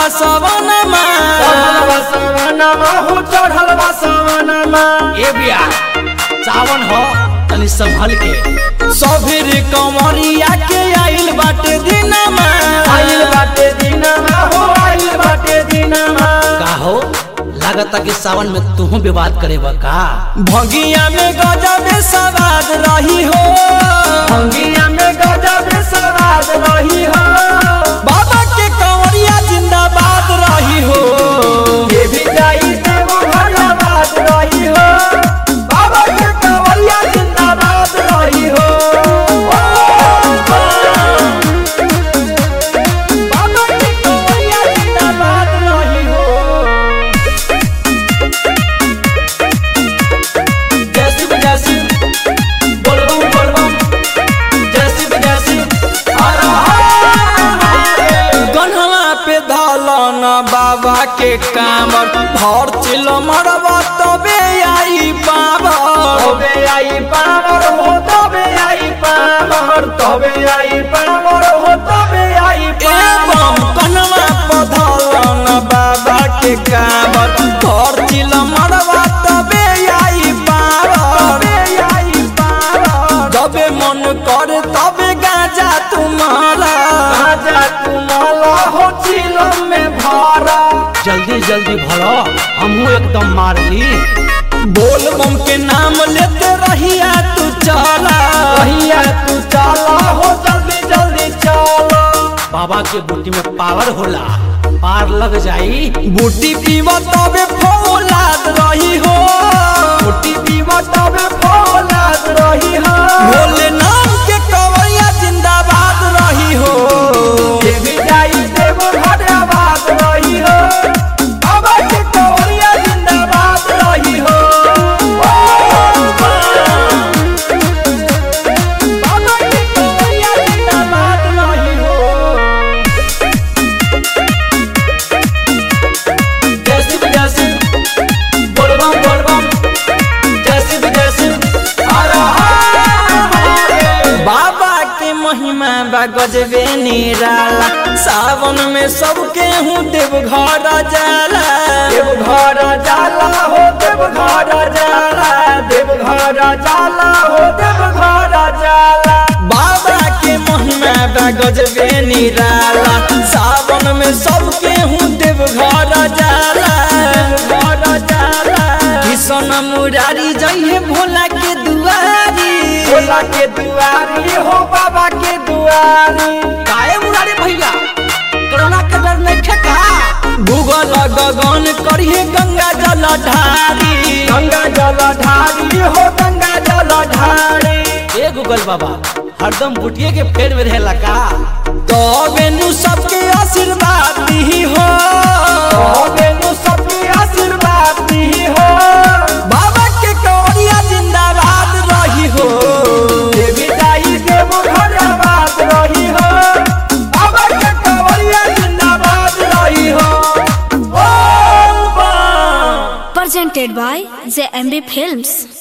सवनमा चढ़ल बा सवनमा हो चढ़ल बा सवनमा ए बिया सावन हो तनी संभल के सभीर कमरिया के आइल बाटे दिनमा आइल बाटे दिनमा हो आइल बाटे दिनमा का हो लागता कि सावन में तू विवाद करे का भगिया में गजब सवाद रही हो भंगिया में गजब सवाद रही हो बाबा के कंवरिया जिंदाबाद रही हो ये भी जाई देव भगवान रही हो बाबा के कंवरिया जिंदाबाद रही हो बाबा के कंवरिया जिंदाबाद रही हो जय शिव जय शिव बोलबम बोलबम जय शिव जय शिव हर हर गन्हवा पे धलन बाबा के कामर भर चिल मरबा तबे आई पावर तबे आई पावर हो तबे आई पावर तबे आई पावर हो तबे आई एवं कन्हवा पे धलन बाबा के कामर भर चिल मरबा तबे आई पावर तबे आई पावर जबे मन करे तबे गाजा तुम्हारा राजा तुम्हारा हो चिलम में भरा जल्दी जल्दी भरो हमहू एकदम मार ली बोल बम के नाम लेते रहिया तू चला भैया तू चला हो जल्दी जल्दी चलो बाबा के बूटी में पावर होला पार लग जाई बूटी पीवा तबे फौलाद रही हो छोटी पीवा तबे फौलाद रही हो भोले नाम के कवैया जिंदाबाद रही हो ये भी जाई देव भगवान रही हो बाबा के कंवरिया जिंदाबाद रही हो बाबा के कंवरिया जिंदाबाद रही हो जय शिव जय शिव बोलबम बोलबम जय शिव जय शिव हर हर बाबा के महिमा बा गजबे निराला सावन में सबके हूँ देव घर जाला देव घर जाला हो देव घर जाला देव घर जाला हो देव घर जाला बाबा के महिमा बा गजबे निराला सावन में सबके हूँ देव घर जाला घर जाला किशन मुरारी जइहे भोला के दुआरी भोला के दुआरी हो बाबा के दुआरी काहे मुरारी भैया कोरोना के डर नहीं ठेका गूगल गगन करिए गंगा जल ढारी गंगा जल ढारी हो गंगा जल ढारी ए गूगल बाबा हरदम बुटिए के फेर में रहेला का तो बेनु सबके आशीर्वाद दी हो हो बेनु सबके आशीर्वाद दी हो बाबा के कौड़िया जिंदाबाद रही हो देवी दाई देव घर बात रही हो बाबा के कंवरिया जिंदाबाद रही हो ओ बा presented by the MB Films.